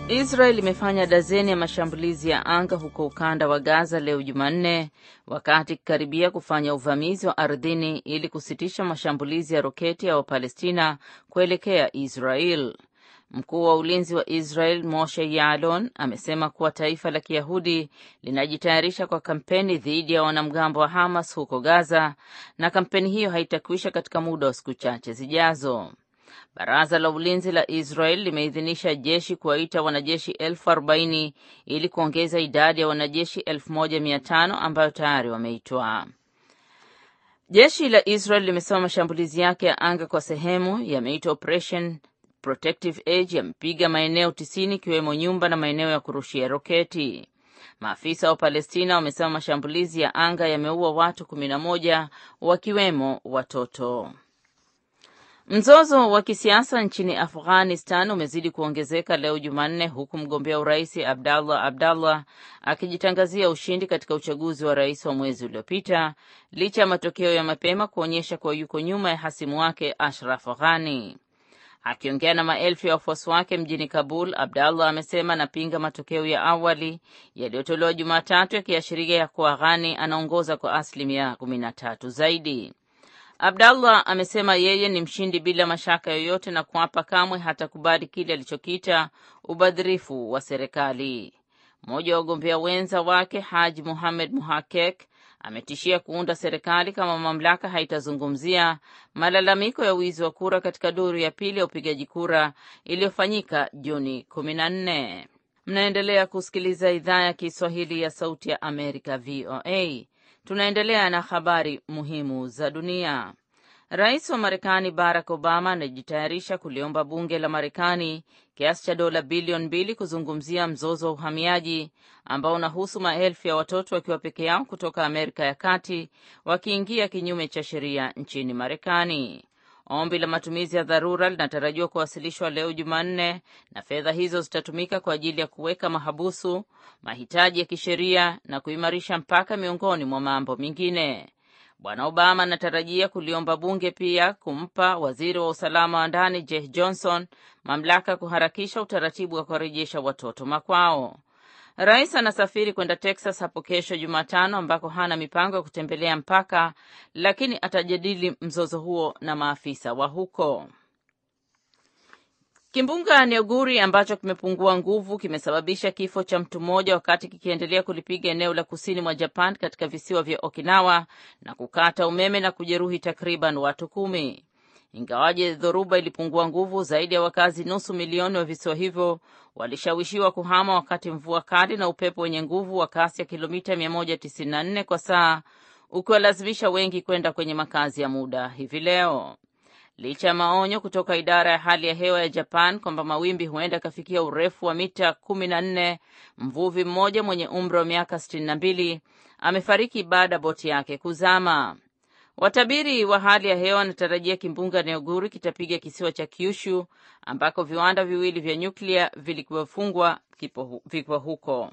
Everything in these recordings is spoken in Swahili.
Israel imefanya dazeni ya mashambulizi ya anga huko ukanda wa Gaza leo Jumanne, wakati ikikaribia kufanya uvamizi wa ardhini ili kusitisha mashambulizi ya roketi ya Wapalestina kuelekea Israel. Mkuu wa ulinzi wa Israel Moshe Yaalon amesema kuwa taifa la Kiyahudi linajitayarisha kwa kampeni dhidi ya wanamgambo wa Hamas huko Gaza, na kampeni hiyo haitakwisha katika muda wa siku chache zijazo. Baraza la ulinzi la Israel limeidhinisha jeshi kuwaita wanajeshi elfu arobaini ili kuongeza idadi ya wanajeshi elfu moja mia tano ambayo tayari wameitwa. Jeshi la Israel limesema mashambulizi yake ya anga kwa sehemu yameitwa Operation Protective Edge yamepiga maeneo tisini ikiwemo nyumba na maeneo ya kurushia roketi. Maafisa wa Palestina wamesema mashambulizi ya anga yameua watu kumi na moja wakiwemo watoto. Mzozo wa kisiasa nchini Afghanistan umezidi kuongezeka leo Jumanne, huku mgombea urais Abdallah Abdallah akijitangazia ushindi katika uchaguzi wa rais wa mwezi uliopita, licha ya matokeo ya mapema kuonyesha kuwa yuko nyuma ya hasimu wake Ashraf Ghani. Akiongea na maelfu ya wafuasi wake mjini Kabul, Abdallah amesema anapinga matokeo ya awali yaliyotolewa Jumatatu yakiashiria ya kuwa Ghani anaongoza kwa asilimia kumi na tatu zaidi. Abdallah amesema yeye ni mshindi bila mashaka yoyote na kuapa kamwe hatakubali kile alichokiita ubadhirifu wa serikali. Mmoja wa wagombea wenza wake Haji Muhamed Muhakek ametishia kuunda serikali kama mamlaka haitazungumzia malalamiko ya wizi wa kura katika duru ya pili ya upigaji kura iliyofanyika Juni kumi na nne. Mnaendelea kusikiliza idhaa ya Kiswahili ya Sauti ya Amerika, VOA. Tunaendelea na habari muhimu za dunia. Rais wa Marekani Barack Obama anajitayarisha kuliomba bunge la Marekani kiasi cha dola bilioni mbili kuzungumzia mzozo wa uhamiaji ambao unahusu maelfu ya watoto wakiwa peke yao kutoka Amerika ya Kati wakiingia kinyume cha sheria nchini Marekani. Ombi la matumizi ya dharura linatarajiwa kuwasilishwa leo Jumanne, na fedha hizo zitatumika kwa ajili ya kuweka mahabusu, mahitaji ya kisheria na kuimarisha mpaka, miongoni mwa mambo mengine. Bwana Obama anatarajia kuliomba bunge pia kumpa waziri wa usalama wa ndani Jeh Johnson mamlaka ya kuharakisha utaratibu wa kuwarejesha watoto makwao. Rais anasafiri kwenda Texas hapo kesho Jumatano, ambako hana mipango ya kutembelea mpaka, lakini atajadili mzozo huo na maafisa wa huko. Kimbunga Neoguri ambacho kimepungua nguvu kimesababisha kifo cha mtu mmoja wakati kikiendelea kulipiga eneo la kusini mwa Japan katika visiwa vya Okinawa na kukata umeme na kujeruhi takriban watu kumi. Ingawaje dhoruba ilipungua nguvu, zaidi ya wakazi nusu milioni wa visiwa hivyo walishawishiwa kuhama wakati mvua kali na upepo wenye nguvu wa kasi ya kilomita 194 kwa saa ukiwalazimisha wengi kwenda kwenye makazi ya muda hivi leo. Licha ya maonyo kutoka idara ya hali ya hewa ya Japan kwamba mawimbi huenda kafikia urefu wa mita kumi na nne, mvuvi mmoja mwenye umri wa miaka sitini na mbili amefariki baada ya boti yake kuzama. Watabiri wa hali ya hewa wanatarajia kimbunga Neoguri kitapiga kisiwa cha Kyushu ambako viwanda viwili vya nyuklia vilivyofungwa vipo huko.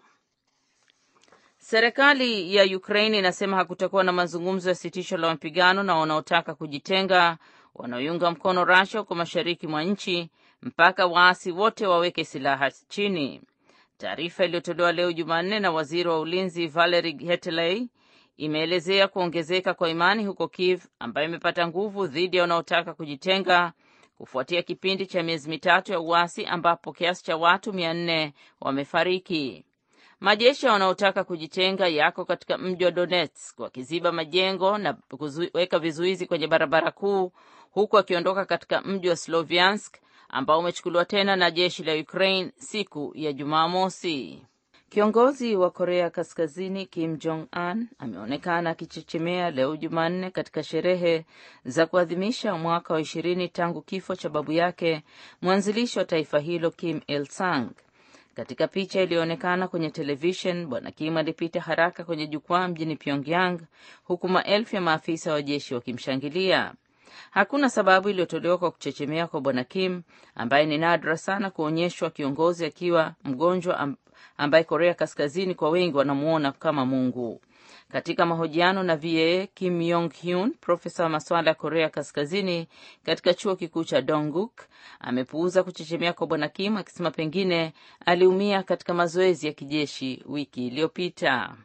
Serikali ya Ukraine inasema hakutakuwa na mazungumzo ya sitisho la mapigano na wanaotaka kujitenga wanaoiunga mkono Russia huko mashariki mwa nchi mpaka waasi wote waweke silaha chini. Taarifa iliyotolewa leo Jumanne na waziri wa ulinzi Valery Heteley imeelezea kuongezeka kwa imani huko Kiev ambayo imepata nguvu dhidi ya wanaotaka kujitenga kufuatia kipindi cha miezi mitatu ya uasi ambapo kiasi cha watu mia nne wamefariki. Majeshi wanaotaka kujitenga yako katika mji wa Donetsk wakiziba majengo na kuweka vizuizi kwenye barabara kuu, huku akiondoka katika mji wa Sloviansk ambao umechukuliwa tena na jeshi la Ukraine siku ya Jumamosi. Kiongozi wa Korea Kaskazini Kim Jong Un ameonekana akichechemea leo Jumanne katika sherehe za kuadhimisha mwaka wa ishirini tangu kifo cha babu yake mwanzilishi wa taifa hilo Kim Il Sung. Katika picha iliyoonekana kwenye televishen, Bwana Kim alipita haraka kwenye jukwaa mjini Pyongyang huku maelfu ya maafisa wa jeshi wakimshangilia. Hakuna sababu iliyotolewa kwa kuchechemea kwa Bwana Kim ambaye ni nadra sana kuonyeshwa kiongozi akiwa mgonjwa ambaye Korea Kaskazini kwa wengi wanamuona kama Mungu. Katika mahojiano na VOA, Kim Yong Hyun, profesa wa masuala ya Korea Kaskazini katika chuo kikuu cha Dongguk, amepuuza kuchechemea kwa bwana Kim akisema pengine aliumia katika mazoezi ya kijeshi wiki iliyopita.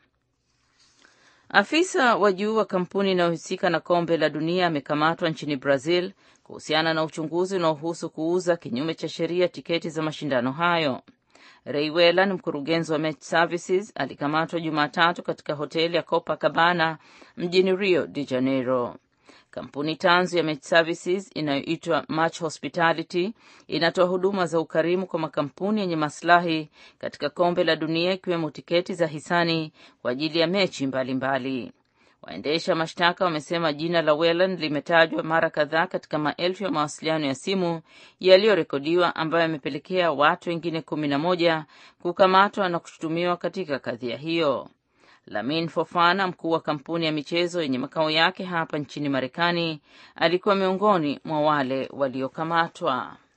Afisa wa juu wa kampuni inayohusika na kombe la dunia amekamatwa nchini Brazil kuhusiana na uchunguzi unaohusu kuuza kinyume cha sheria tiketi za mashindano hayo. Ray Whelan, mkurugenzi wa Match Services, alikamatwa Jumatatu katika hoteli ya Copacabana mjini Rio de Janeiro. Kampuni tanzu ya Match Services inayoitwa Match Hospitality inatoa huduma za ukarimu kwa makampuni yenye maslahi katika kombe la dunia ikiwemo tiketi za hisani kwa ajili ya mechi mbalimbali. Waendesha mashtaka wamesema jina la Whelan limetajwa mara kadhaa katika maelfu ya mawasiliano ya simu yaliyorekodiwa ambayo yamepelekea watu wengine kumi na moja kukamatwa na kushutumiwa katika kadhia hiyo. Lamin Fofana, mkuu wa kampuni ya michezo yenye makao yake hapa nchini Marekani, alikuwa miongoni mwa wale waliokamatwa.